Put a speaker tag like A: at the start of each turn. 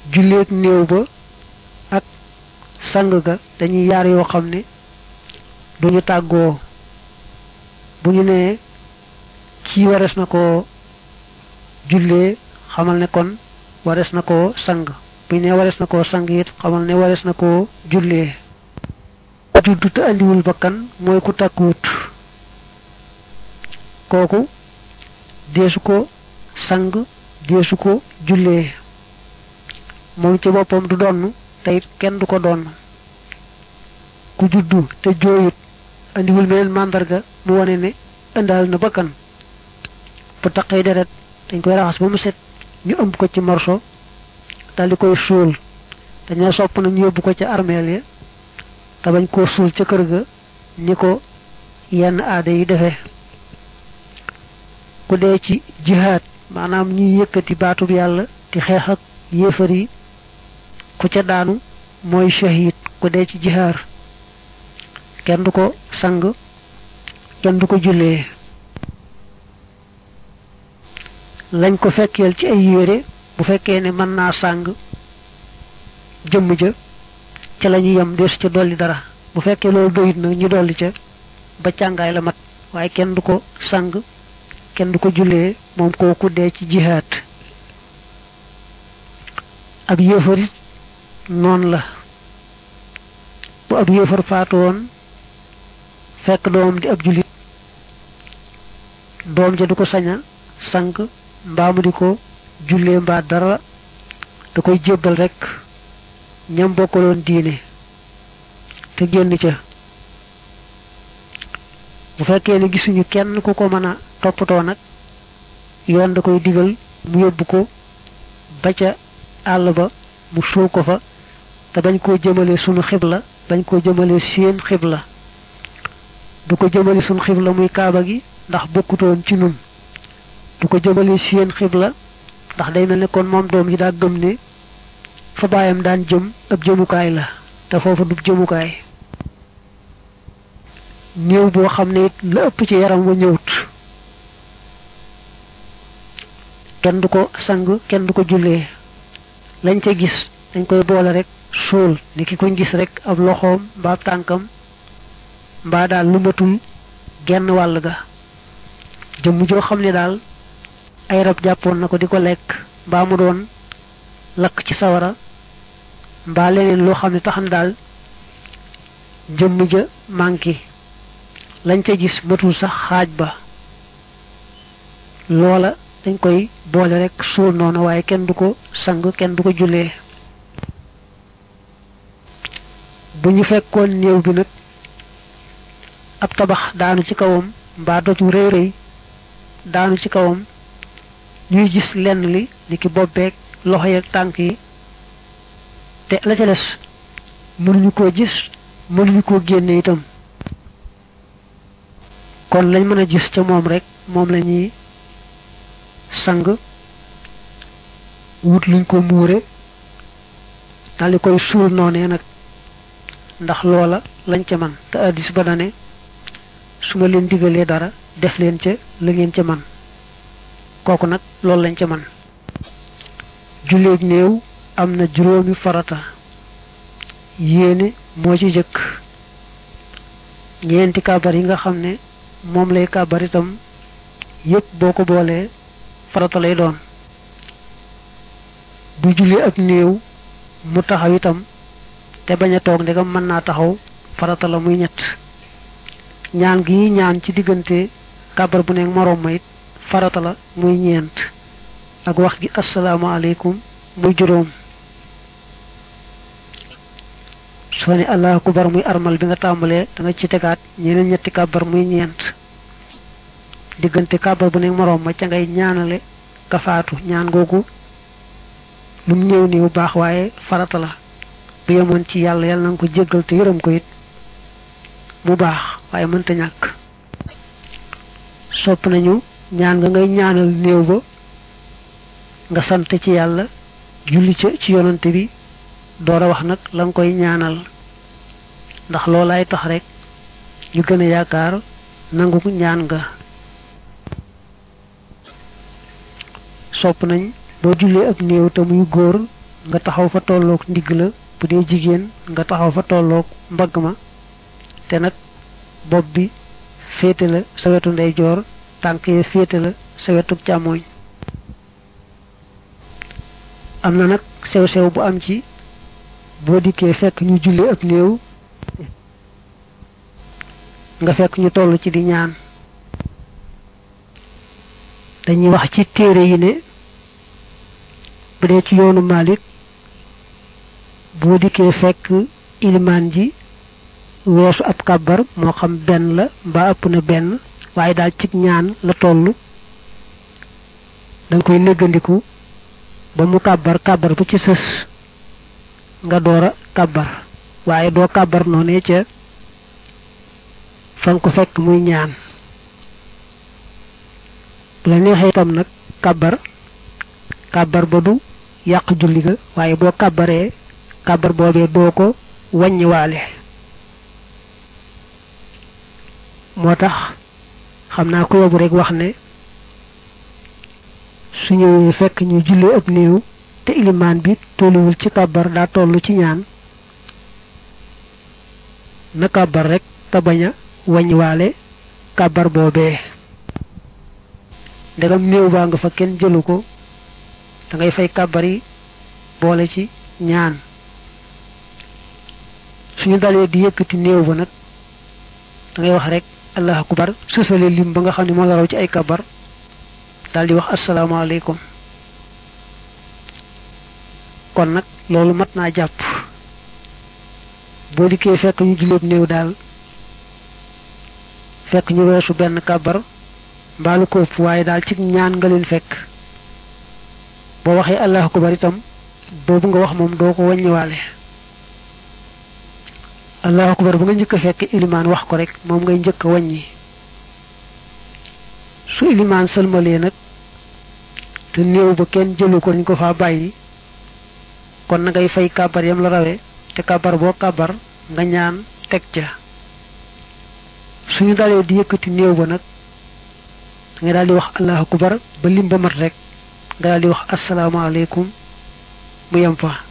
A: julleeg néew ba ak sang ga dañuy yaar yoo xam ne duñu tàggoo bu ñu nee kii warees na ko jullee xamal ne kon warees na koo sang bu ñu nee warees na koo sang it xamal ne warees na koo jullee juddu te andiwul bakkan mooy ku takkuwut kooku deesu ko sang deesu ko jullee moom ci boppam du donn te it kenn du ko donn ku juddu te jooyut andiwul meneen màndarga mu wane ne indaal na bakkan bu taqee deret dañ koy raxas ba mu set ñu ëmb ko ci morso dal di koy suul dañoo sopp na ñu yóbbu ko ca armeel ya te bañ koo suul ca kër ga ni ko yenn aada yi defee ku dee ci jihaad maanaam ñuy yëkkati baatub yàlla di xeex ak yéefar yi ku ca daanu mooy shahid ku dee ci jihaar kenn du ko sang kenn du ko jullee lañ ko fekkeel ci ay yére bu fekkee ne mën naa sàng jëmm ja ca la ñu yem deesu ca dolli dara bu fekkee loolu doyut nag ñu dolli ca ba càngaay la mat waaye kenn du ko sang kenn du ko jullee moom kooku dee ci jihaad ab yéefarit noonu la bu ab yéefar faatu woon fekk doomam di ab jullit doom ja du ko saña sang mbaa mu di ko jullee mbaa dara da koy jébbal rekk ñam bokkaloon diine te génn ca bu fekkee ne gisuñu kenn ku ko mën a toppatoo nag yoon da koy digal mu yóbbu ko ba ca àll ba mu suul ko fa te bañ koo jëmale sunu xibla bañ koo jëmale seen xibla du ko jëmale sunu xibla muy kaaba gi ndax bokkutoon ci nun du ko jëmale seen xibla ndax day mel ne kon moom doom yi daa gëm ne fa baayam daan jëm ab jëmukaay la te foofu du jëmukaay néew boo xam ne it la ëpp ci yaram wa ñëwut kenn du ko sang kenn du ko jullee lañ ca gis dañ koy boole rek suul ni ki koñ gis rek ab loxoom mbaa tànkam mbaa daal lu matul genn wàll ga jëmm joo xam ne daal ay rab jàppoon na ko di ko lekk mbaa mu doon lakk ci sawara mbaa leneen loo xam ne tax na daal jëmm ja manqué lañ ca gis matul sax xaaj ba loola dañ koy boole rek suul noonu waaye kenn du ko sang kenn du ko jullee bu ñu fekkoon néew bi nag ab tabax daanu ci kawam mbaa doj wu rëy rëy daanu ci kawam ñuy gis lenn li ni ki bobbeeg loxo yeeg tànk yi te la ca des mënuñu koo gis mënuñu koo génne itam kon lañ mën a gis ca moom rek moom la ñuy sang wut luñ ko muure daldi koy suul noonee nag ndax loola lañ ca man te addis ba dane su ma leen digalee dara def leen ca la ngeen ca man kooku nag loolu lañ ca man julleeg néew am na juróomi farata yéene moo ci jëkk ñeenti kàbbar yi nga xam ne moom lay kàbbar itam yépp boo ko boolee farata lay doon bu jullee ak néew mu taxaw itam te bañ a toog ndegam mën naa taxaw farata la muy ñett ñaan gi ñaan ci diggante kàbbar bu nekk moroom ma it farata la muy ñeent ak wax gi asalaamaaleykum muy juróom soo ne allahu akbar muy armal bi nga tàmbalee da nga ci tegaat ñeneen ñetti kàbbar muy ñeent diggante kàbbar bu nekk moroom ma ca ngay ñaanale kafaatu ñaan googu lu mu néew néew baax waaye farata la bu yemoon ci yàlla yàlla na nga ko jéggal te yërëm ko it mu baax waaye mënta ñàkk sopp nañu ñaan nga ngay ñaanal néew ba nga sant ci yàlla julli ca ci yonante bi door a wax nag la nga koy ñaanal ndax loolaay tax rek ñu gën a yaakaar nangu ñaan nga sopp nañ boo jullee ak néew te muy góor nga taxaw fa tolloog ndigg la bu dee jigéen nga taxaw fa tolloog mbagg ma te nag bopp bi féete la sa wetu ndeyjoor tànk yi féete la sa wetu càmmooñ am na nag sew-sew bu am ci boo dikkee fekk ñu julli ab néew nga fekk ñu toll ci di ñaan dañuy wax ci téere yi ne bu dee ci yoonu Malik boo dikkee fekk ilimaan ji weesu ab kàbbar moo xam benn la mbaa ëpp na benn waaye daal cig ñaan la toll danga koy néggandiku ba mu kàbbar kàbbar bu ci sës nga door a kàbbar waaye doo kàbbar noonee ca fa nga ko fekk muy ñaan bu la neexee itam nag kàbbar kàbbar ba du yàq julli ga waaye boo kàbbaree kàbbar boobee doo ko wàññiwaale moo tax xam naa ko yóbbu rek wax ne su ñëwee fekk ñu jullee ab néew te ilimaan bi tolluwul ci kàbbar daa toll ci ñaan na kàbbar rek te bañ a wàññiwaale kàbbar boobee ndegam néew baa nga fa kenn jëlu ko da ngay fay kàbbar yi boole ci ñaan suñu dalee di yëkkati néew ba nag da ngay wax rek allahu akbar sësale lim ba nga xam ne moo la raw ci ay kàbbar daal di wax asalaamaaleykum kon nag loolu mat naa jàpp boo dikkee fekk ñu julleeb néew daal fekk ñu weesu benn kàbbar mbaalu ko ëpp waaye daal ci ñaan nga leen fekk boo waxee allahu akbar itam boobu nga wax moom doo ko wàññiwaale allahu akbar ba nga njëkk a fekk ilimaan wax ko rek moom ngay njëkk a wàññi su ilimaan sëlmalee nag te néew ba kenn jëlu ko dañ ko faa bàyyi kon na ngay fay kàbbar yam la rawee te kàbbar boo kàbbar nga ñaan teg ca suñu dalee di yëkkati néew ba nag nga daal di wax allahu akbar ba lim ba mat rek nga daal di wax asalaamaaleykum mu yem fa